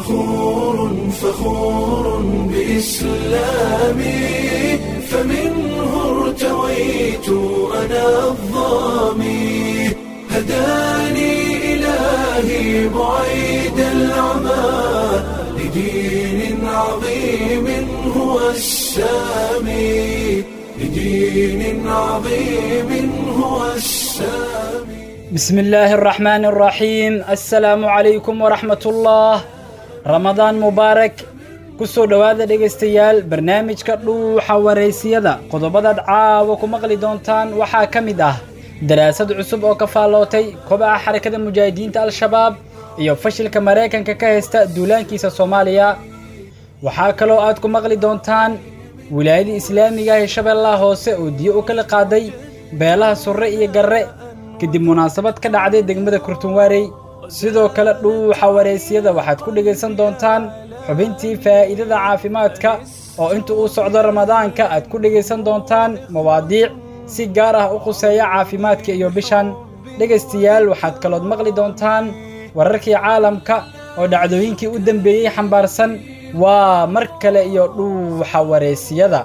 فخور فخور بإسلامي فمنه ارتويت أنا الظامي هداني إلهي بعيد العمى لدين عظيم هو السامي لدين عظيم هو السامي بسم الله الرحمن الرحيم السلام عليكم ورحمة الله رمضان مبارك kusoo dhowaada dhegaystayaal barnaamijka dhuuxa waraysiyada qodobadaad caawa ku maqli doontaan waxaa ka mid ah daraasad cusub oo ka faallootay kobaca xarakada mujaahidiinta al-shabaab iyo fashilka maraykanka ka haysta duulaankiisa soomaaliya waxaa kaloo aad ku maqli doontaan wilaayada islaamiga ah ee shabeellaha hoose oo diyo u kala qaaday beelaha surre iyo garre kadib munaasabad ka dhacday degmada kurtunwaarey sidoo kale dhuuxa waraysyada waxaad ku dhegaysan doontaan xubintii faa'iidada caafimaadka oo inta uu socdo ramadaanka aad ku dhegaysan doontaan mawaadiic si gaar ah u khuseeya caafimaadka iyo bishan dhegaystayaal waxaad kalood maqli doontaan wararkii caalamka oo dhacdooyinkii u dembeeyey xambaarsan waa mar kale iyo dhuuxa waraysiyada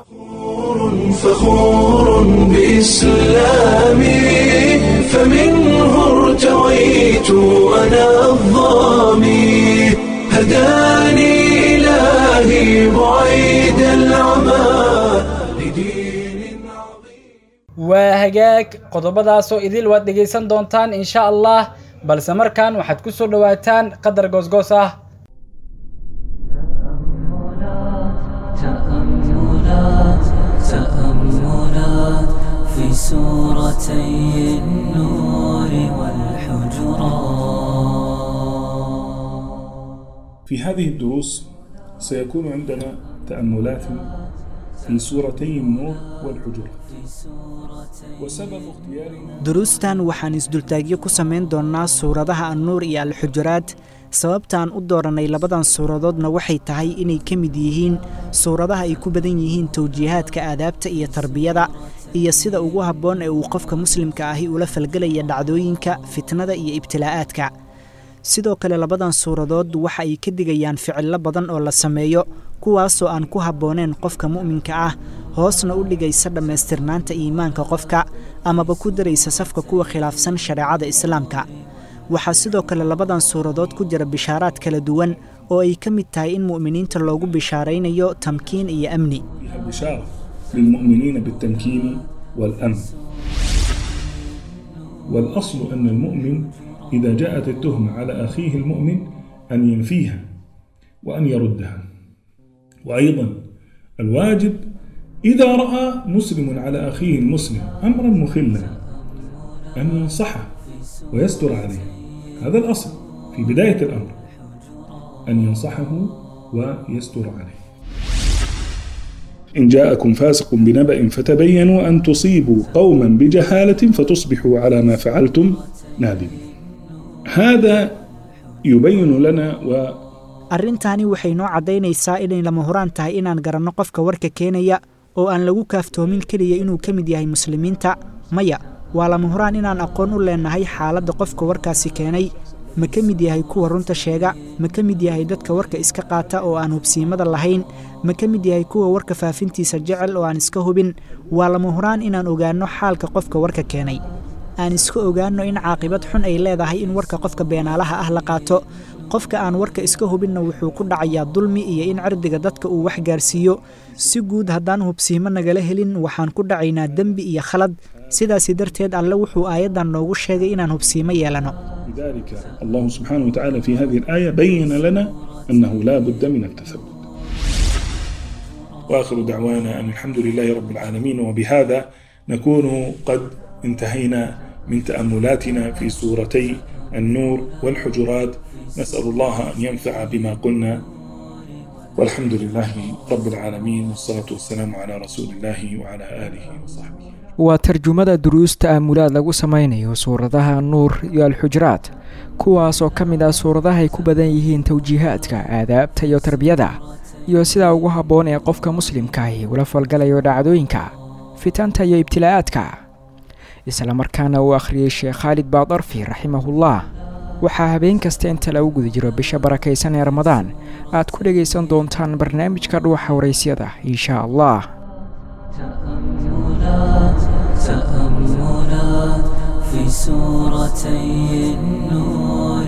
فخور بإسلامي فمنه ارتويت أنا الظامي هداني إلهي بعيد العمى لدين عظيم waa hagaag qodobadaasoo idil waad dhegaysan doontaan insha allah balse markan waxaad ku soo dhowaataan qadar goosgoos ah تأملات تأملات في سورتي النور والحجرات في هذه الدروس سيكون عندنا تأملات في سورتي النور والحجرات وسبب اختيارنا duruustan waxaan isdultaagyo ku samayn doonnaa suuradaha annuur iyo alxujuraad sababtaan u dooranay labadan suuradoodna waxay tahay inay ka mid yihiin suuradaha ay ku badan yihiin tawjiihaadka aadaabta iyo tarbiyada iyo sida ugu habboon ee uu qofka muslimka ahi ula falgelaya dhacdooyinka fitnada iyo ibtilaa'aadka sidoo kale labadan suuradood waxa ay ka digayaan ficillo badan oo la sameeyo kuwaasoo aan ku habbooneen qofka mu'minka ah hoosna u dhigaysa dhammaystirnaanta iimaanka qofka amaba ku daraysa safka kuwa khilaafsan shareecada islaamka waxaa sidoo kale labadan suuradood ku jira bishaaraad kala duwan oo ay ka mid tahay in mu'miniinta loogu bishaaraynayo tamkiin iyo amni فيها بشارة للمؤمنين بالتمكين والأمن والأصل أن المؤمن إذا جاءت التهمة على أخيه المؤمن أن ينفيها وأن يردها وأيضا الواجب إذا رأى مسلم على أخيه المسلم أمرا مخلا أن ينصحه ويستر عليه هذا الأصل في بداية الأمر أن ينصحه ويستر عليه إن جاءكم فاسق بنبأ فتبينوا أن تصيبوا قوما بجهالة فتصبحوا على ما فعلتم نادمين هذا يبين لنا و arrintaani waxay noo caddaynaysaa inay lama huraan tahay inaan garanno qofka warka keenaya oo aan lagu kaaftoomin keliya inuu ka mid yahay muslimiinta maya waa lama huraan inaan aqoon u leennahay xaaladda qofka warkaasi keenay ma ka mid yahay kuwa runta sheega ma ka mid yahay dadka warka iska qaata oo aan hubsiimada lahayn ma ka mid yahay kuwa warka faafintiisa jecel oo aan iska hubin waa lama huraan inaan ogaanno xaalka qofka warka keenay aan iska ogaanno in caaqibad xun ay leedahay in warka qofka beenaalaha ah la qaato qofka aan warka iska hubinna wuxuu ku dhacayaa dulmi iyo in cirdiga dadka uu wax gaarsiiyo si guud haddaan hubsiimo nagala helin waxaan ku dhacaynaa dembi iyo khalad sidaasi darteed alle wuxuu aayaddan noogu sheegay inaan hubsiimo yeelanno لذلك الله سبحانه وتعالى في هذه الآية بين لنا أنه لا بد من التثبت وآخر دعوانا أن الحمد لله رب العالمين وبهذا نكون قد انتهينا من تأملاتنا في سورتي النور والحجرات نسأل الله أن ينفع بما قلنا والحمد لله رب العالمين والصلاة والسلام على رسول الله وعلى آله وصحبه waa tarjumada duruusta aamulaad lagu samaynayo suuradaha nuur iyo alxujraad kuwaas oo ka mid ah suuradaha ay ku badan yihiin tawjiihaadka aadaabta iyo tarbiyada iyo sidaa ugu habboon ee qofka muslimkaahi ula falgalayo dhacdooyinka fitanta iyo ibtilaa'aadka isla markaana uu akhriyey sheekh khaalid baadarfi raximahullah waxaa habeen kasta inta lagu guda jiro bisha barakaysan ee ramadaan aad ku dhegaysan doontaan barnaamijka dhuuxa waraysyada insha allah تأملات تأملات في سورتي النور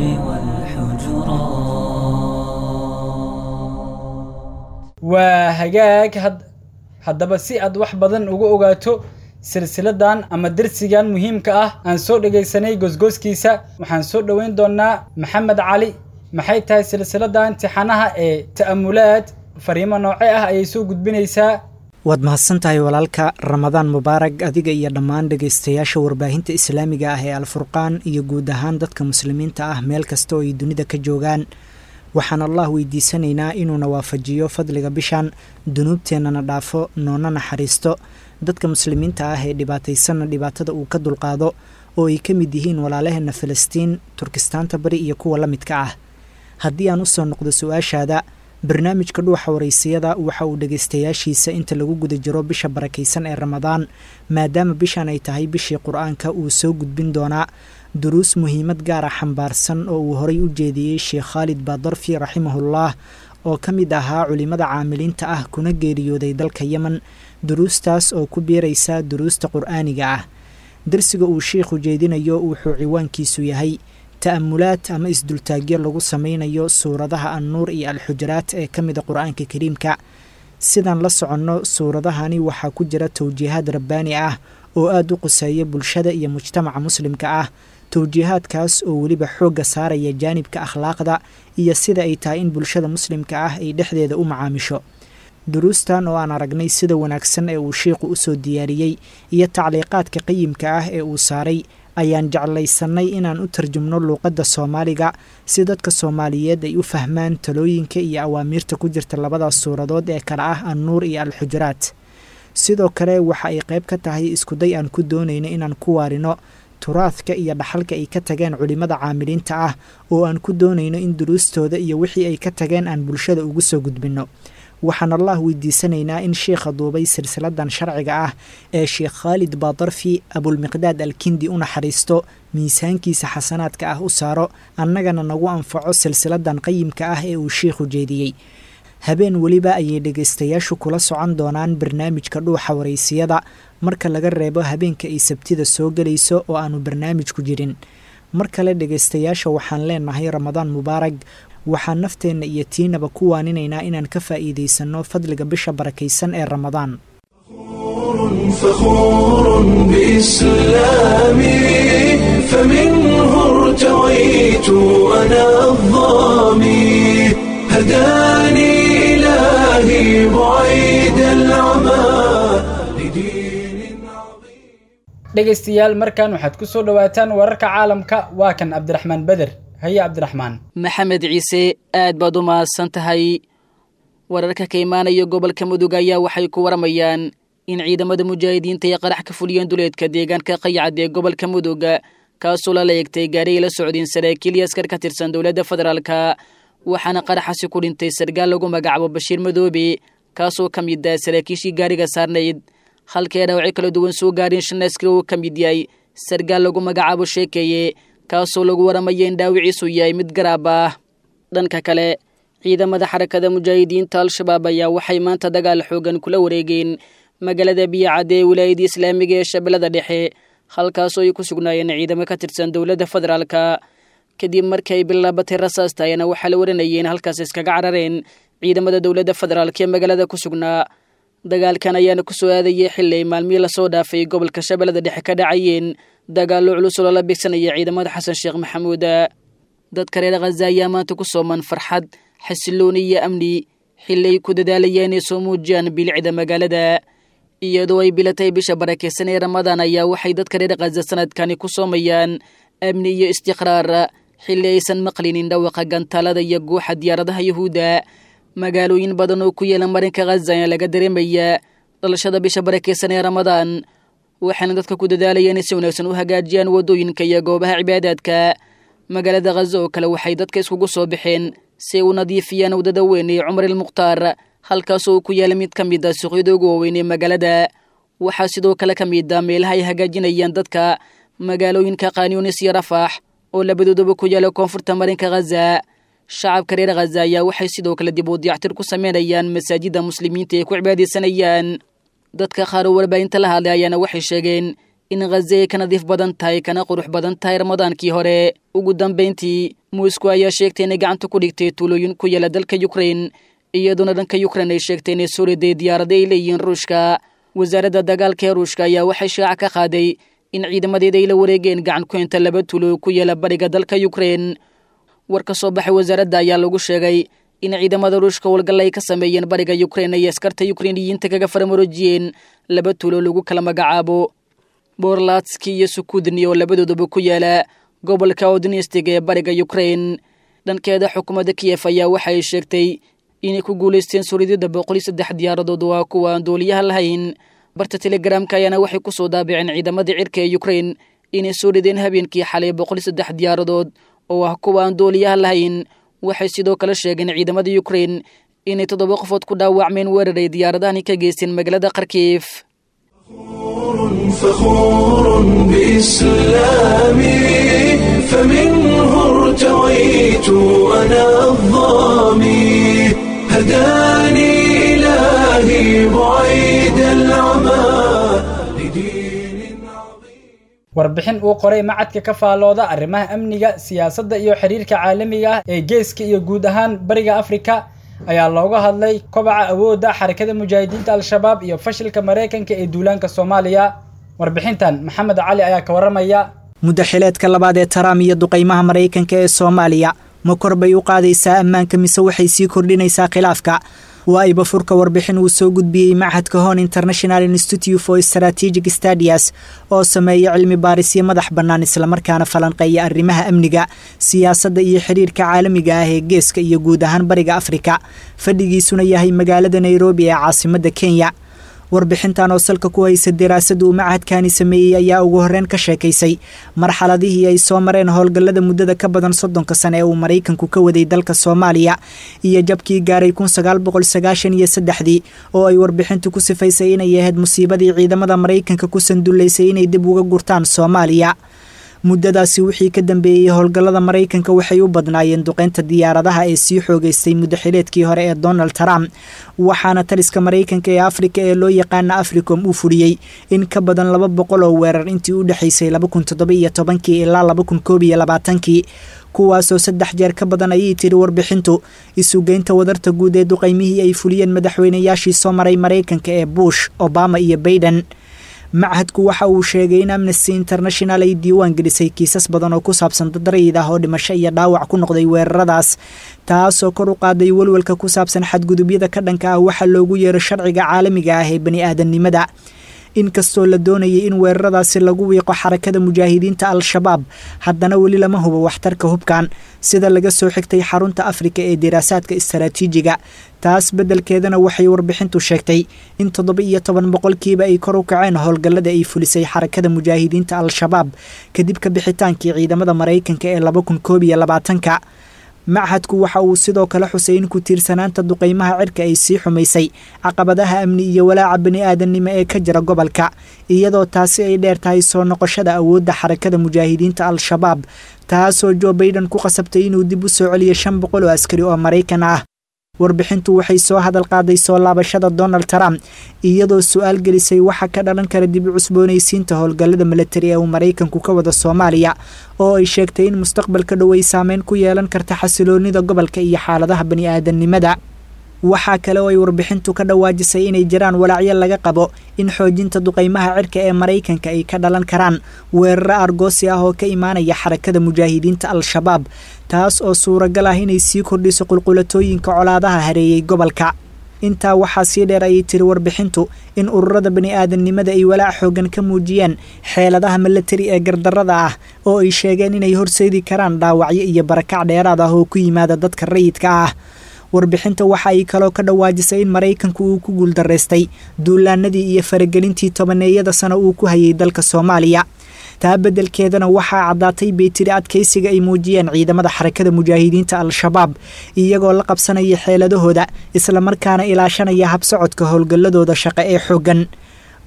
والحجرات waa hagaag had haddaba si aad wax badan uga ogaato silsiladan ama dersigan muhiimka ah aan soo dhegaysanay gosgooskiisa waxaan soo dhoweyn doonaa maxamed cali maxay tahay silsilada imtixaanaha ee ta'amulaad fariimo nooce ah ayay soo gudbinaysaa waad mahadsan tahay walaalka ramadaan mubaarag adiga iyo dhammaan dhegaystayaasha warbaahinta islaamiga ah ee alfurqaan iyo guud ahaan dadka muslimiinta ah meel kasta oo ay dunida ka joogaan waxaan allah weydiisanaynaa inuuna waafajiyo fadliga bishan dunuubteennana dhaafo noona naxariisto dadka muslimiinta ah ee dhibaataysanna dhibaatada uu ka dulqaado oo ay ka mid yihiin walaalaheenna falastiin turkistaanta bari iyo kuwa la midka ah haddii aan usoo noqdo su-aashaada barnaamijka dhuuxa waraysiyada waxa uu dhegaystayaashiisa inta lagu guda jiro bisha barakaysan ee ramadaan maadaama bishan ay tahay bishii qur-aanka uu soo gudbin doonaa duruus muhiimad gaara xambaarsan oo uu horay u jeediyey sheekh khaalid baadarfi raximahullah oo ka mid ahaa culimada caamiliinta ah kuna geeriyooday dalka yemen duruustaas oo ku biiraysa duruusta qur-aaniga ah darsiga uu sheikhu jeedinayo wuxuu ciwaankiisu yahay ta'amulaad ama isdultaagyo lagu sameynayo suuradaha annuur iyo alxujaraat ee ka mida qur-aanka kariimka sidaan la soconno suuradahani waxaa ku jira towjiihaad rabbaani ah oo aada u quseeya bulshada iyo mujtamaca muslimka ah towjiihaadkaas oo weliba xoogga saaraya jaanibka akhlaaqda iyo sida ay tahay in bulshada muslimka ah ay dhexdeeda u macaamisho duruustan oo aan aragnay sida wanaagsan ee uu shiikhu usoo diyaariyey iyo tacliiqaadka qayimka ah ee uu saaray ayaan jeclaysanay inaan u tarjumno luuqadda soomaaliga si dadka soomaaliyeed ay u fahmaan talooyinka iyo awaamiirta ku jirta labadaas suuradood ee kale ah annuur iyo alxujuraat sidoo kale waxa ay qayb ka tahay iskuday aan ku doonayno inaan ku waarino turaadka iyo dhaxalka ay ka tageen culimmada caamiliinta ah oo aan ku doonayno in duruustooda iyo wixii ay ka tageen aan bulshada ugu soo gudbinno waxaan allah weydiisanaynaa in sheikha duubay silsiladan sharciga ah ee sheekh khaalid baadarfi abulmiqdaad alkindi u naxariisto miisaankiisa xasanaadka ah u saaro annagana nagu anfaco silsiladan qayimka ah ee uu sheikhu jeediyey habeen weliba ayay dhegaystayaashu kula socon doonaan barnaamijka dhuuxa waraysiyada marka laga reebo habeenka ay sabtida soo gelayso oo aanu barnaamijku jirin mar kale dhegaystayaasha waxaan leenahay ramadaan mubaarag waxaan nafteenna iyo tiinaba ku waaninaynaa inaan ka faa'iidaysanno fadliga bisha barakaysan ee ramadaan فخور بإسلامي فمنه ارتويت أنا الظامي هداني إلهي بعيد العمى لدين عظيم dhegaystayaal markan waxaad ku soo dhowaataan wararka caalamka waa kan cabdiraxmaan beder haye cabdiraxmaan maxamed ciise aad baad u mahadsan tahay wararka ka imaanaya gobolka mudug ayaa waxay ku waramayaan in ciidamada mujaahidiinta ay qarax ka fuliyeen duleedka deegaanka qayacad ee gobolka mudug kaasoo lala eegtay gaari ay la socdeen saraakiil iyo askar ka tirsan dowladda federaalka waxaana qaraxasi ku dhintay sargaal lagu magacaabo bashiir madoobe kaasoo ka mid ah saraakiishii gaariga saarnayd halkee dhaawacyo kala duwan soo gaareen shan askari uu ka mid yahay sargaal lagu magacaabo sheekeeye kaasoo lagu waramaya in dhaawiciisu yahay mid garaab ah dhanka kale ciidamada xarakada mujaahidiinta al-shabaab ayaa waxay maanta dagaal xoogan kula wareegeen magaalada biyacadde ee wilaayadda islaamiga ee shabeellada dhexe halkaasoo ay ku sugnaayeen ciidamo ka tirsan dowladda federaalka kadib markii ay bilaabatay rasaasta ayana waxaa la waranayay in halkaas iskaga carareen ciidamada dowladda federaalka ee magaalada ku sugnaa dagaalkan ayaana ku soo aadayay xili ay maalmihii lasoo dhaafay gobolka shabeellada dhexe ka dhacayeen dagaallo culus oo lala bigsanaya ciidamada xasan sheekh maxamuud dadka reer khaza ayaa maanta ku sooman farxad xasilooni iyo amni xili ay ku dadaalayeen inay soo muujiyaan bilicda magaalada iyadoo ay bilatay bisha barakeysan ee ramadaan ayaa waxay dadka reer khaza sanadkani ku soomayaan amni iyo istiqraar xili aysan maqlinin dhawaqa gantaalada iyo guuxa diyaaradaha yuhuudda magaalooyin badan oo ku yeela marinka khaza ayaa laga dareemayaa dhalashada bisha barakeysan ee ramadaan waxaana dadka ku dadaalayeen in si wanaagsan u hagaajiyaan waddooyinka iyo goobaha cibaadaadka magaalada khaza oo kale waxay dadka iskugu soo baxeen si ay u nadiifiyaan waddada weyn ee cumar ilmukhtaar halkaasoo uu ku yaala mid ka mid ah suuqyada ugu waaweyn ee magaalada waxaa sidoo kale ka mid ah meelaha ay hagaajinayaan dadka magaalooyinka kaanyunis iyo rafaax oo labadooduba ku yaala koonfurta marinka khaza shacabka reer khaza ayaa waxay sidoo kale dib u diyactir ku sameynayaan masaajidda muslimiinta ay ku cibaadaysanayaan dadka qaar oo warbaahinta la hadlay ayaana waxay sheegeen in khaza ay ka nadiif badan tahay kana qurux badan tahay ramadaankii hore ugu dambayntii muusku ayaa sheegtay inay gacanta ku dhigtay tuulooyin ku yaala dalka yukrain iyadoona dhanka yukrain ay sheegtay inay soo riday diyaarada ay leeyihiin ruushka wasaaradda dagaalka ee ruushka ayaa waxay shaaca ka qaaday in ciidamadeeda ay la wareegeen gacan ku inta laba tuulo ku yaala bariga dalka yukrain war ka soo baxay wasaaradda ayaa lagu sheegay in ciidamada ruushka howlgalla ay ka sameeyeen bariga yukrain ay askarta yukreiniyiinta kaga faramaroojiyeen laba tuulo lagu kala magacaabo borlatski iyo sukudni oo labadooduba ku yaala gobolka odnistig ee bariga yukrain dhankeeda xukuumadda kiyef ayaa waxay sheegtay inay ku guulaysteen suridida boqol iyo saddex diyaaradood waa kuwa aan dooliyaha lahayn barta telegramka ayaana waxay ku soo daabiceen ciidamadii cirka ee yukrain inay soo rideen habeenkii xalay boqol iyo saddex diyaaradood oo ah kuwa aan dooliyaha lahayn waxay sidoo kale sheegeen ciidamada yukrain inay toddoba qofood ku dhaawacmeen weeraray diyaaradahani ka geysteen magaalada kharkiif فخور بإسلامي فمنه ارتويت أنا الظامي هداني إلهي بعيد العمى لدين عظيم warbixin uu qoray macadka ka faalooda arrimaha amniga siyaasadda iyo xiriirka caalamiga ah ee geeska iyo guud ahaan bariga afrika ayaa looga hadlay kobaca awoodda xarakada mujaahidiinta al-shabaab iyo fashilka maraykanka ee duulaanka soomaaliya warbixintan maxamed cali ayaa ka warramaya muddo xileedka labaad ee taraam iyo duqaymaha maraykanka ee soomaaliya ma kor bay u qaadaysaa ammaanka mise waxay sii kordhinaysaa khilaafka waa iba furka warbixin uu soo gudbiyey machadka hon international institute for strategic stadias oo sameeya cilmi baarisyo madax bannaan islamarkaana falanqeeya arrimaha amniga siyaasadda iyo xiriirka caalamiga ah ee geeska iyo guud ahaan bariga afrika fadhigiisuna yahay magaalada nairobi ee caasimadda kenya warbixintan oo salka ku haysa daraasada uu machadkani sameeyey ayaa ugu horreyn ka sheekaysay marxaladihii ay soo mareen howlgallada muddada ka badan soddonka sane ee uu maraykanku ka waday dalka soomaaliya iyo jabkii gaaray kun sagaal boqol sagaashan iyo saddexdii oo ay warbixintu ku sifaysay inay ahayd musiibadii ciidamada maraykanka ku sandullaysay inay dib uga gurtaan soomaaliya muddadaasi wixii ka dambeeyey howlgallada maraykanka waxay u badnaayeen duqeynta diyaaradaha ee sii xoogeystay muddaxileedkii hore ee donald trump waxaana taliska maraykanka ee afrika ee loo yaqaana africom uu fuliyey in ka badan laba boqol oo weerar intii u dhexaysay laba kun toddoba iyo tobankii ilaa laba kun koob iyo labaatankii kuwaasoo saddex jeer ka badan ayay tiri warbixintu isugeynta wadarta guud ee duqaymihii ay fuliyeen madaxweynayaashii soo maray maraykanka ee bush obama iyo baiden machadku waxa uu sheegay in amnesty international ay diiwaan gelisay kiisas badan oo ku saabsan dad rayid ah oo dhimasho iyo dhaawac ku noqday weeraradaas taasoo kor u qaaday welwelka ku saabsan xadgudubyada ka dhanka ah waxa loogu yeero sharciga caalamiga ah ee bani aadamnimada inkastoo la doonayay in weeraradaasi lagu wiiqo xarakada mujaahidiinta al-shabaab haddana weli lama hubo waxtarka hubkan sida laga soo xigtay xarunta afrika ee diraasaadka istaraatiijiga taas beddelkeedana waxay warbixintu sheegtay in toddoba iyo toban boqolkiiba ay kor u kaceen howlgallada ay fulisay xarakada mujaahidiinta al-shabaab kadib ka bixitaankii ciidamada maraykanka ee laba kun koob iyo labaatanka machadku waxa uu sidoo kale xusay in ku tiirsanaanta duqaymaha cirka ay sii xumaysay caqabadaha amni iyo walaaca bani aadamnimo ee ka jira gobolka iyadoo taasi ay dheer tahay soo noqoshada awoodda xarakada mujaahidiinta al-shabaab taasoo jo baiden ku qasabtay inuu dib u soo celiyo shan boqol oo askari oo maraykan ah warbixintu waxay soo hadal qaaday soo laabashada donald trump iyadoo su-aal gelisay waxa ka dhalan kara dib u cusboonaysiinta howlgallada milatari ee uu maraykanku ka wada soomaaliya oo ay sheegtay in mustaqbalka dhow ay saameyn ku yeelan karta xasiloonida gobolka iyo xaaladaha bani aadamnimada waxaa kale oo ay warbixintu ka dhawaajisay inay jiraan walaacyo laga qabo in xoojinta duqaymaha cirka ee maraykanka ay ka dhalan karaan weeraro argoosi ah oo ka imaanaya xarakada mujaahidiinta al-shabaab taas oo suuragal ah inay sii kordhiso qulqulatooyinka colaadaha hareeyey gobolka intaa waxaa sii dheer ayay tiri warbixintu in ururada bani aadamnimada ay walaac xoogan ka muujiyeen xeeladaha milatari ee gardarada ah oo ay sheegeen inay horseedi karaan dhaawacyo iyo barakac dheeraad ah oo ku yimaada dadka rayidka ah warbixinta waxa ay kaloo ka dhawaajisay in maraykanku uu ku guuldaraystay duulaanadii iyo faragelintii tobaneeyada sano uu ku hayay dalka soomaaliya taa beddelkeedana waxaa caddaatay bay tiri adkaysiga ay muujiyeen ciidamada xarakada mujaahidiinta al-shabaab iyagoo la qabsanaya xeeladahooda islamarkaana ilaashanaya habsocodka howlgalladooda shaqo ee xooggan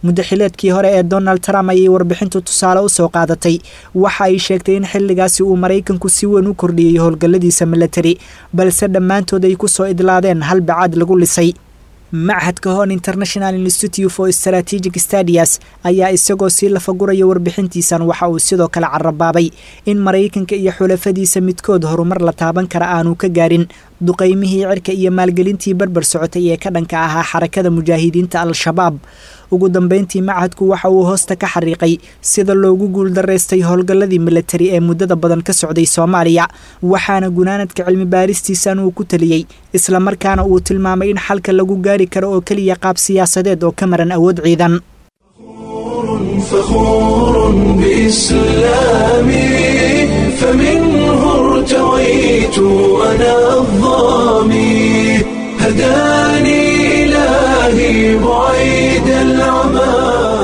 muddaxileedkii hore ee donald trump ayay warbixintu tusaale u soo qaadatay waxa ay sheegtay in xilligaasi uu maraykanku si weyn u kordhiyey howlgalladiisa milatari balse dhammaantood ay ku soo idlaadeen hal bacaad lagu lisay machadka hon international institute for strategic stadias ayaa isagoo sii lafaguraya warbixintiisan waxa uu sidoo kale carabaabay in maraykanka iyo xulafadiisa midkood horumar la taaban kara aanu ka gaarin duqaymihii cirka iyo maalgelintii barbar socotay ee ka dhanka ahaa xarakada mujaahidiinta al-shabaab ugu dambeyntii machadku waxa uu hoosta ka xariiqay sida loogu guuldaraystay howlgalladii milatari ee muddada badan ka socday soomaaliya waxaana gunaanadka cilmi baaristiisan uu ku taliyey islamarkaana uu tilmaamay in xalka lagu gaari karo oo keliya qaab siyaasadeed oo ka maran awood ciidan فخور بإسلامي فمنه ارتويت أنا الظامي هداني إلهي بعيد العمى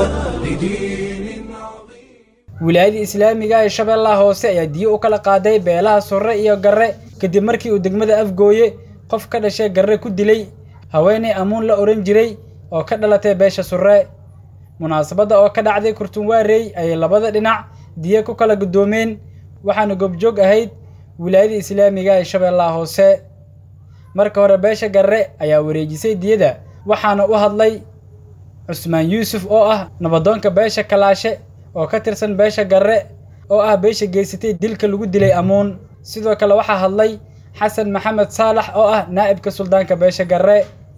لدين عظيم wilaayada islaamiga ee shabeellaha hoose ayaa diyo u kala qaaday beelaha surre iyo garre kadib markii uu degmada afgooye qof ka dhashay garre ku dilay haweenay amuun la odhan jiray oo ka dhalatay beesha surre munaasabadda oo ka dhacday kurtunwaarey ayay labada dhinac diyo ku kala guddoomeen waxaana goobjoog ahayd wilaayada islaamiga ee shabeellaha hoose marka hore beesha garre ayaa wareejisay diyada waxaana u hadlay cusmaan yuusuf oo ah nabadoonka beesha kalaashe oo ka tirsan beesha garre oo ah beesha geysatay dilka lagu dilay amuun sidoo kale waxaa hadlay xasan maxamed saalax oo ah naa'ibka suldaanka beesha garre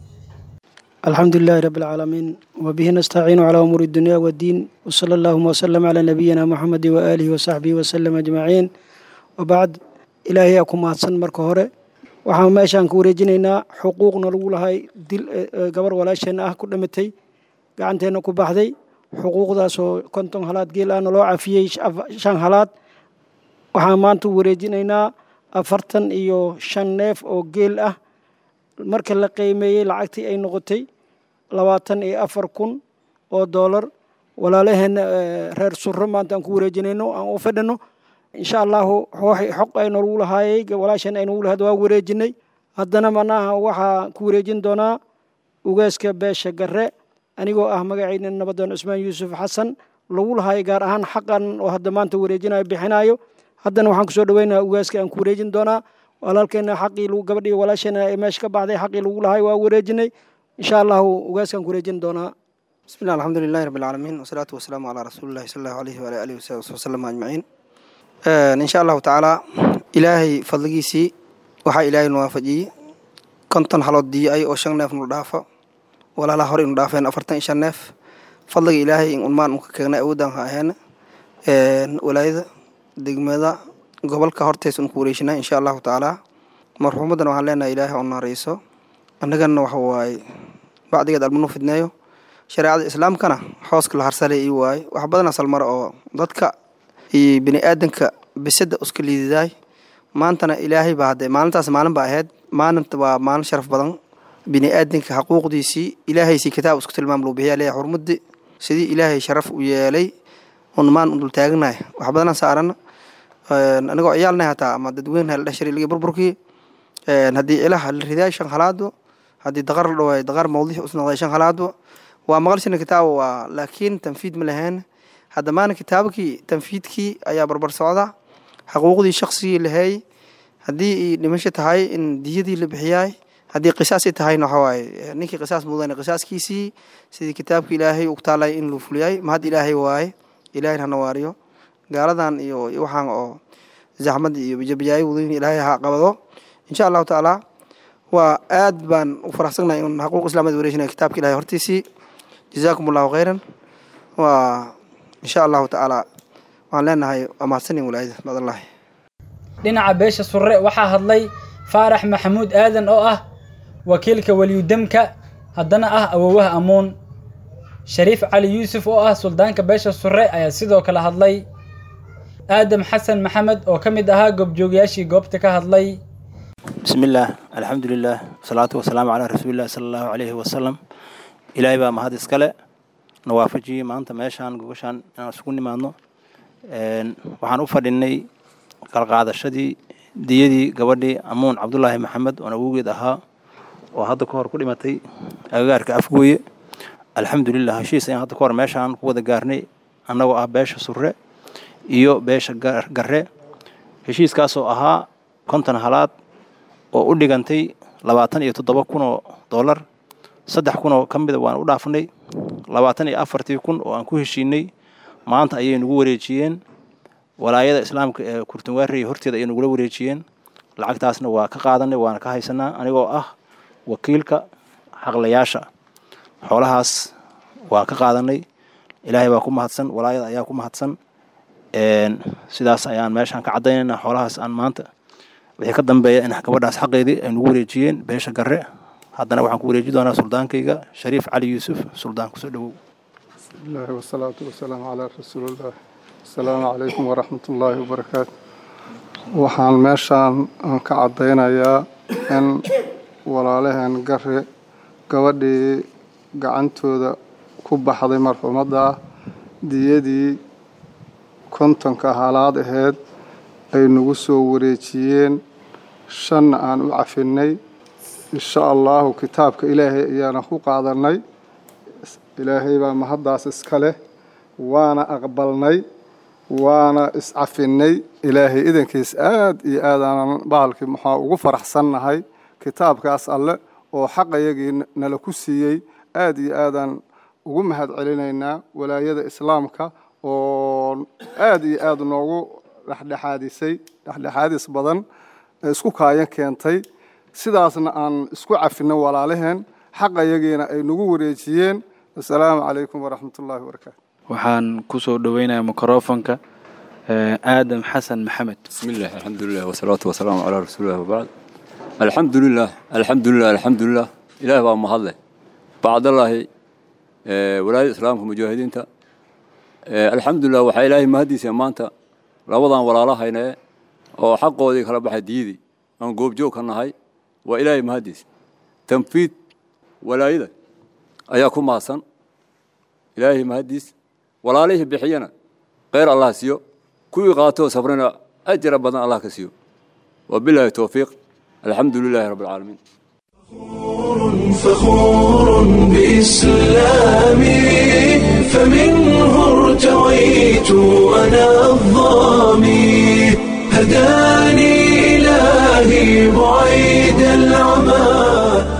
الحمد لله رب العالمين وبه نستعين على أمور الدنيا والدين وصلى اللهم وسلم على نبينا محمد وآله وصحبه وسلم أجمعين وبعد إلهي أكون مهدسن مركو هوري waxaan meeshaan ku wareejinaynaa xuquuqna lagu lahay dil gabar walaasheenna ah ku dhamatay gacanteenna ku baxday xuquuqdaasoo konton halaad geel ahna loo cafiyey shan halaad waxaan maanta u wareejinaynaa afartan iyo shan neef oo geel ah marka la qiimeeyey lacagtii ay noqotay labaatan iyo afar kun oo doolar walaalaheenna reer surro maanta aan ku wareejinayno aan u fadhino insha allahu xoq aynagu lahaayey walaasheen aynagu lahayd waa wareejinay haddana manaha waxaa ku wareejin doonaa ugaaska beesha garre anigoo ah magacayna nabadoon cusmaan yuusuf xasan lagu lahaayay gaar ahaan xaqan oo hadda maanta wareejinayo bixinayo haddana waxaan kusoo dhaweynaa ugaaska aan ku wareejin doonaa walaalkeena xaqii gabadhii walaasheena ee meesha ka baxday xaqii lagu lahay waa wareejinay insha allahu ugaaskaan ku wareejin doonaa بسم الله الحمد لله رب العالمين والصلاة والسلام على رسول الله صلى الله عليه وعلى آله وصحبه وسلم أجمعين إن شاء الله تعالى إلهي فضلقيسي وحا إلهي نوافجي كنتن حلوت دي أي أو شن نف ندافع ولا لا هوري ندافع أفرتن شن نف فضلق إلهي إن أنمان مككنا أودان هاهن ولايدا دقمدا قبل كهورتيس نكوريشنا إن شاء الله تعالى مرحومة وحا لنا إلهي أنا رئيسو أنغان وحواي بعد قد المنو فدنايو shareecada islaamkana xooska la harsalay ii waaye wax badan asal mar oo dadka iyo bini aadanka bisada iska liididaay maantana ilaahay baa hadde maalintaas maalin baa ahayd maalinta waa maalin sharaf badan bini aadanka xaquuqdiisii ilaahaysii kitaab isku tilmaam loo bixiyaa leeyahay xurmadii sidii ilaahay sharaf u yeelay un maan u dul taaganahay wax badan saaran anigoo ciyaalnay hataa ama dadweyne la dhashari ligi burburkii haddii ilaha la ridaay shan halaado haddii daqar la dhawaay daqar mawdiix usnoqday shan halaado waa maqalshina kitaaba waa laakiin tanfiid ma lahayn hadda maana kitaabkii tanfiidkii ayaa barbar socda xaquuqdii shaqsigii lahay haddii dhimasho tahay in diyadii la bixiyaay haddii qisaasi tahayna waxawaaye ninkii qisaas mudan qisaaskiisii sidii kitaabka ilaahay uu taalay in luu fuliyay mahad ilaahay waaye ilaahay hana waariyo gaaladan iyo waxaan oo zaxmad iyo bijabijaayo wadooyin ilaahay ha qabado insha allahu tacaala waa aad baan u faraxsanahay in xaquuq islaamad wareejinaya kitaabka ilahay hortiisii jazaakum allahu khayran waa insha allahu tacaala waxaan leenahay waa mahadsanin walaayada badallahi dhinaca beesha surre waxaa hadlay faarax maxamuud aadan oo ah wakiilka weliyudamka haddana ah awowaha amuun shariif cali yuusuf oo ah suldaanka beesha surre ayaa sidoo kale hadlay aadam xasan maxamed oo ka mid ahaa goobjoogayaashii goobta ka hadlay بسم الله الحمد لله والصلاة والسلام على رسول الله صلى الله عليه وسلم إلهي بaa mahad iskale nawaafajiye maanta meeshaan gogoshaan inaan isugu nimaadno waxaan u fadhinay qalqaadashadii diyadii gabadhii amuun cabdulaahi maxamed oon awowgeed ahaa oo hadda ka hor ku dhimatay agagaarka afgooye alxamdulilah heshiis ayaan hadda ka hor meeshaan ku wada gaarnay annagoo ah beesha surre iyo beesha garre heshiiskaasoo ahaa konton halaad oo u dhigantay labaatan iyo toddoba kun oo dollar saddex kun oo ka mida waan u dhaafnay labaatan iyo afartii kun oo aan ku heshiinay maanta ayay nagu wareejiyeen walaayada islaamka ee kurtunwaarey horteeda ayay nagula wareejiyeen lacagtaasna waa ka qaadanay waana ka haysanaa anigoo ah wakiilka xaqlayaasha xoolahaas waa ka qaadanay ilaahay baa ku mahadsan walaayada ayaa ku mahadsan sidaas ayaan meeshaan ka caddaynaynaa xoolahaas aan maanta wixii ka dambeeya in gabadhaas xaqeedii ay nagu wareejiyeen beesha garre haddana waxaan ku wareeji doonaa suldaankayga shariif cali yuusuf suldaan kusoo dhowow bismillahi wasalaatu wasalaamu calaa rasuulillaah asalaamu calaykum waraxmat ullaahi wabarakaatu waxaan meeshaan aan ka caddaynayaa in walaalaheen garre gabadhii gacantooda ku baxday marxuumadda ah diyadii kontonka halaad aheyd ay nagu soo wareejiyeen shanna aan u cafinay insha allahu kitaabka ilaahay ayaana ku qaadanay ilaahay baa mahaddaas iska leh waana aqbalnay waana iscafinay ilaahay idankiis aad iyo aadaanan bahalkii maxaa ugu faraxsannahay kitaabkaas alle oo xaqayagii nala ku siiyey aad iyo aadaan ugu mahad celinaynaa walaayada islaamka oo aad iyo aad noogu dhexdhexaadisay dhexdhexaadis badan ee isku kaayan keentay sidaasna aan isku cafinay walaalaheen xaqayagiina ay nagu wareejiyeen assalaamu calaykum waraxmat ullaahi wabarakaatu waxaan ku soo dhoweynayaa mikrofonka aadam xasan maxamed بسم الله الحمد لله والصلاة والسلام على رسول الله وبعد الحمد لله الحمد لله الحمد لله إله بقى مهله بعد الله آه، ولاية إسلامك مجاهدين تا آه، الحمد لله وحي إلهي مهدي سيمانتا لوضان ولا الله هنا أو حقه ذي خلاب حديدي أن قوب جو كان هاي وإلهي مهدي تنفيذ ولاية أياكم ماسن إلهي مهدي ولا عليه بحينا غير الله سيو كوي قاتو صبرنا أجر بدن الله كسيو وبالله التوفيق الحمد لله رب العالمين فخور بإسلامي فمنه ارتويت أنا الظامي هداني إلهي بعيد العمى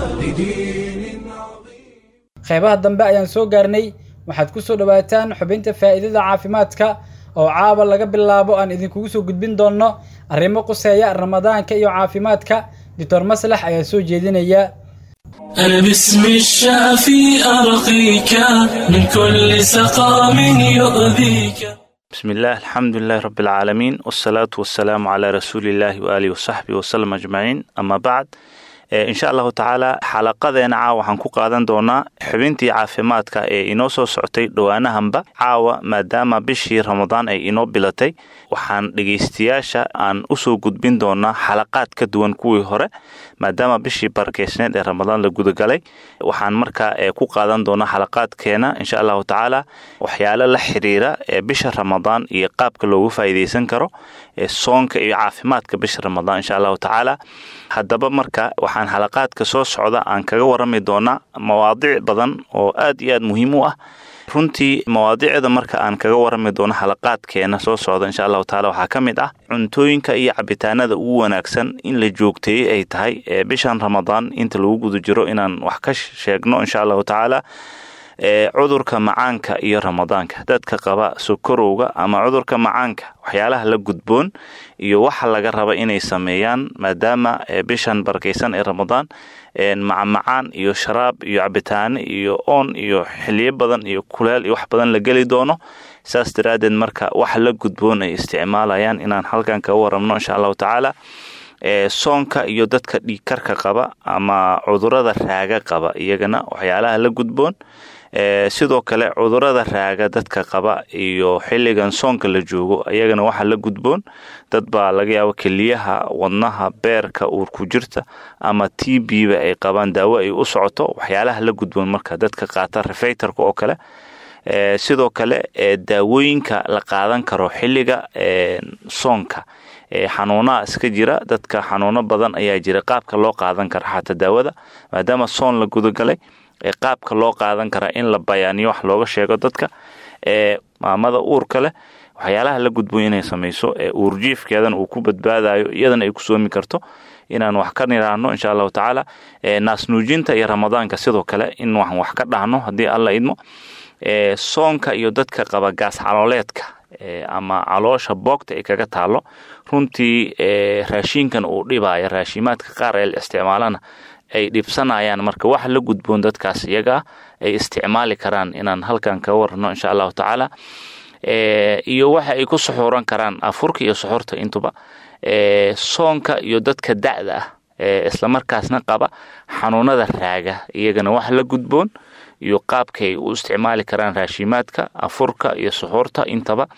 qeybaha dambe ayaan soo gaarnay waxaad ku soo dhowaataan xubinta faa'iidada caafimaadka oo caawa laga bilaabo aan idinkugu soo gudbin doonno arrimo quseeya ramadaanka iyo caafimaadka doctor maslax ayaa soo jeedinaya أنا باسم الشافي أرقيك من كل سقام يؤذيك بسم الله الحمد لله رب العالمين والصلاة والسلام على رسول الله وآله وصحبه وسلم أجمعين أما بعد إن شاء الله تعالى xalaqadeena caawa waxaan ku qaadan doonaa xubintii caafimaadka ee inoo soo socotay dhowaanahanba caawa maadaama bishii ramadaan ay inoo bilatay waxaan dhegaystayaasha aan usoo gudbin doonaa xalaqaad ka duwan kuwii hore maadaama bishii barakeysneed ee ramadaan la gudagalay waxaan markaa ku qaadan doonaa xalaqaadkeena insha allahu tacaala waxyaalo la xiriira ee bisha ramadaan iyo qaabka loogu faa'iideysan karo ee soonka iyo caafimaadka bisha ramadaan insha allahu tacaala haddaba marka waxaan xalaqaadka soo socda aan kaga warami doonaa mawaadiic badan oo aad iyo aad muhiim u ah runtii mawaadiicda marka aan kaga warami doono xalaqaadkeena soo socda insha allahu taala waxaa ka mid ah cuntooyinka iyo cabitaanada ugu wanaagsan in la joogteeyey ay tahay ee bishan ramadaan inta lagu guda jiro inaan wax ka sheegno insha allahu tacaala ee cudurka macaanka iyo ramadaanka dadka qaba sokorowga ama cudurka macaanka waxyaalaha la gudboon iyo waxa laga raba inay sameeyaan maadaama bishan barakeysan ee ramadaan macamacaan iyo sharaab iyo cabitaane iyo oon iyo xiliyo badan iyo kuleel iyo wax badan la geli doono saas daraaddeed marka waxa la gudboon ay isticmaalayaan inaan halkan kaga waramno insha allahu tacaala soonka iyo dadka dhiigkarka qaba ama cudurada raaga qaba iyagana waxyaalaha la gudboon sidoo kale cudurada raaga dadka qaba iyo xilligan soonka la joogo iyagana waxaa la gudboon dad baa laga yaaba keliyaha wadnaha beerka uurku jirta ama t b ba ay qabaan daawo ay u socoto waxyaalaha la gudboon marka dadka qaata refeytorka oo kale sidoo kale daawooyinka la qaadan karo xilliga soonka xanuunaha iska jira dadka xanuuno badan ayaa jira qaabka loo qaadan kara xataa daawada maadaama soon la gudagalay qaabka loo qaadan karaa in la bayaaniyo wax looga sheego dadka ee maamada uurka leh waxyaalaha la gudbo inay samayso ee uurjiifkeedana uu ku badbaadayo iyadana ay ku soomi karto inaan wax ka niraahno insha allahu tacaala naasnuujinta iyo ramadaanka sidoo kale in waxaan wax ka dhahno haddii alla idmo soonka iyo dadka qaba gaas calooleedka ama caloosha boogta ay kaga taalo runtii raashinkan uu dhibaya raashimaadka qaar ee la isticmaalana ay dhibsanayaan marka wax la gudboon dadkaas iyagaa ay isticmaali karaan inaan halkan ka warano insha allahu tacaala iyo waxa ay ku suxuuran karaan afurka iyo suxuurta intuba soonka iyo dadka da'da ah islamarkaasna qaba xanuunada raaga iyagana wax la gudboon iyo qaabkay u isticmaali karaan raashimaadka afurka iyo suxuurta intaba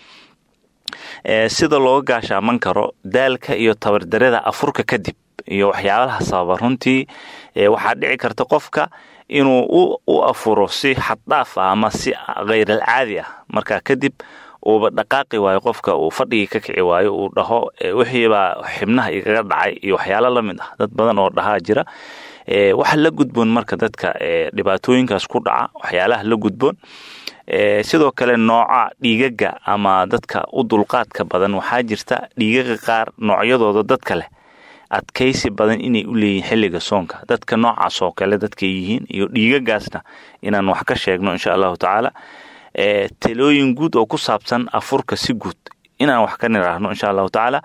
sida looga gaashaaman karo daalka iyo tabardarada afurka kadib iyo waxyaabaha sababa runtii waxaa dhici karta qofka inuu u afuro si xaddhaaf ah ama si kheyral caadi ah markaa kadib uuba dhaqaaqi waayo qofka uu fadhigii ka kici waayo uu dhaho wixiibaa xibnaha igaga dhacay iyo waxyaalo la mid ah dad badan oo dhahaa jira waxa la gudboon marka dadka dhibaatooyinkaas ku dhaca waxyaalaha la gudboon sidoo kale nooca dhiigaga ama dadka u dulqaadka badan waxaa jirta dhiigaga qaar noocyadooda dadka leh adkaysi badan inay u leeyihin xilliga soonka dadka noocaas oo kale dadkay yihiin iyo dhiigagaasna inaan wax ka sheegno insha allahu tacaala talooyin guud oo ku saabsan afurka si guud inaan wax ka niraahno insha allahu tacaala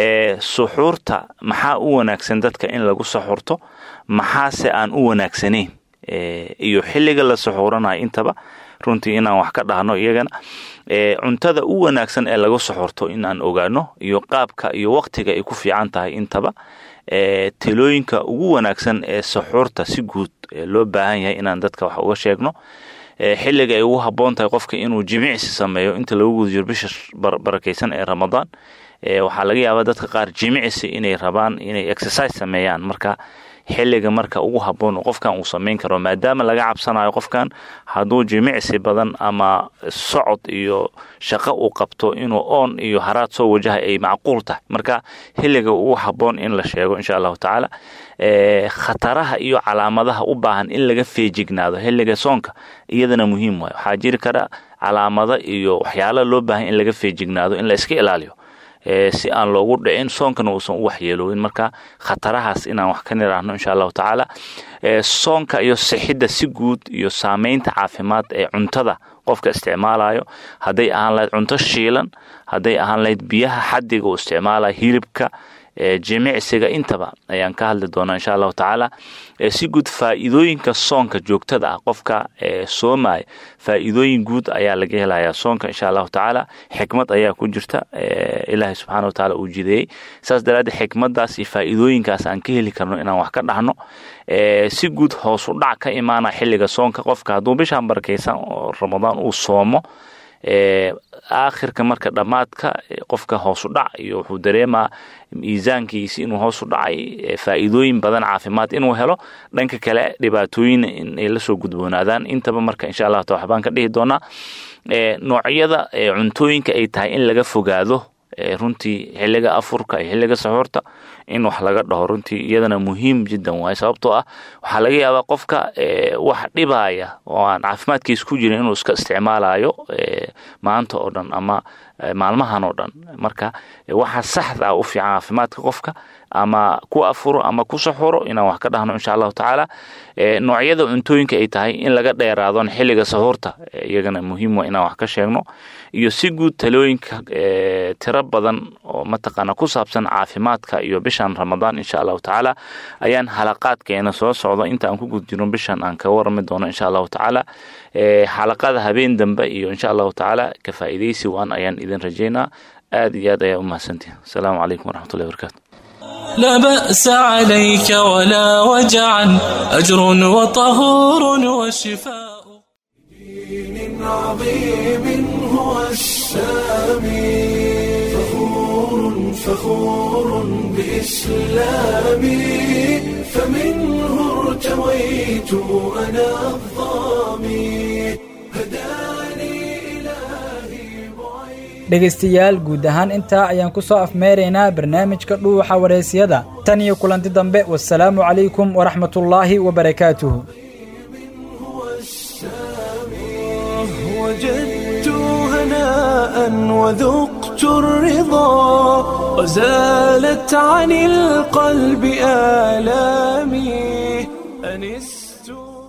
suxuurta maxaa u wanaagsan dadka in lagu suxuurto maxaase aan u wanaagsanayn iyo xilliga la suxuuranayo intaba runtii inaan wax ka dhahno iyagana cuntada u wanaagsan ee laga suxurto inaan ogaano iyo qaabka iyo waqtiga ay ku fiican tahay intaba talooyinka ugu wanaagsan ee suxuurta si guud loo baahan yahay inaan dadka wax uga sheegno xilliga ay ugu habboon tahay qofka inuu jimicsi sameeyo inta lagu guda jiro bisha barakaysan ee ramadaan waxaa laga yaabaa dadka qaar jimicsi inay rabaan inay exercise sameeyaan marka xilliga marka ugu habboon qofkan uu samayn karo maadaama laga cabsanayo qofkan hadduu jimicsi badan ama socod iyo shaqo uu qabto inuu oon iyo haraad soo wajaha ay macquul tahay marka xilliga ugu habboon in la sheego insha allahu tacaala khataraha iyo calaamadaha u baahan in laga feejignaado xilliga soonka iyadana muhiim waay waxaa jiri kara calaamado iyo waxyaala loo baahan in laga feejignaado in la iska ilaaliyo si aan loogu dhicin soonkana uusan u waxyeeloobin marka khatarahaas inaan wax ka niraahno insha allahu tacaala soonka iyo sixidda si guud iyo saameynta caafimaad ee cuntada qofka isticmaalayo hadday ahaan lahayd cunto shiilan hadday ahaan lahayd biyaha xadiga uu isticmaalayo hilibka jimicsiga intaba ayaan ka hadli doonaa insha allahu tacaala si guud faa'iidooyinka soonka joogtada ah qofka soomaya faa'iidooyin guud ayaa laga helayaa soonka insha allahu tacaala xikmad ayaa ku jirta ilaahay subxaana wa tacaala uu jideeyey saas daraaddeed xikmadaas iyo faa'iidooyinkaas aan ka heli karno inaan wax ka dhahno si guud hoos u dhac ka imaana xilliga soonka qofka hadduu bishaan barakaysan oo ramadaan uu soomo aakhirka marka dhammaadka qofka hoosu dhac iyo wuxuu dareemaa miisaankiisi inuu hoosu dhacay faa'iidooyin badan caafimaad inuu helo dhanka kale dhibaatooyin inay lasoo gudboonaadaan intaba marka insha allah ta waxbaan ka dhihi doonaa noocyada cuntooyinka ay tahay in laga fogaado runtii xilliga afurka iyo xilliga saxuurta in wax laga dhaho runtii iyadana muhiim jiddan waay sababtoo ah waxaa laga yaabaa qofka wax dhibaya oo aan caafimaadkiisa ku jirin inuu iska isticmaalayo maanta oo dhan ama maalmahan oo dhan marka waxa saxda u fiican caafimaadka qofka ama ku afuro ama ku saxuro inaan wax ka dhahno insha allahu tacaala noocyada cuntooyinka ay tahay in laga dheeraadon xilliga sahuurta iyagana muhiim waa inaan wax ka sheegno iyo si guud talooyinka tiro badan oo mataqaana ku saabsan caafimaadka iyo bishan ramadaan insha allahu tacaala ayaan halaqaadkeena soo socdo inta aan ku gud jirno bishan aan ka warami doono insha allahu tacaala xalaqada habeen dambe iyo insha allahu tacaala ka faa'iidaysi waan ayaan idin rajaynaa aad iyo aad ayaa u mahadsantihin asalaamu calaykum waraxmatullahi wabarakatu لا بأس عليك ولا وجعا أجر وطهور وشفاء دين عظيم هو السامي فخور فخور بإسلامي فمنه ارتويت أنا الظامي dhegaystayaal guud ahaan intaa ayaan ku soo afmeeraynaa barnaamijka dhuuxa waraysyada tan iyo kulanti dambe wasalaamu calaykum waraxmatullaahi wabarakaatuhu وذقت الرضا وزالت عن القلب آلامي أنست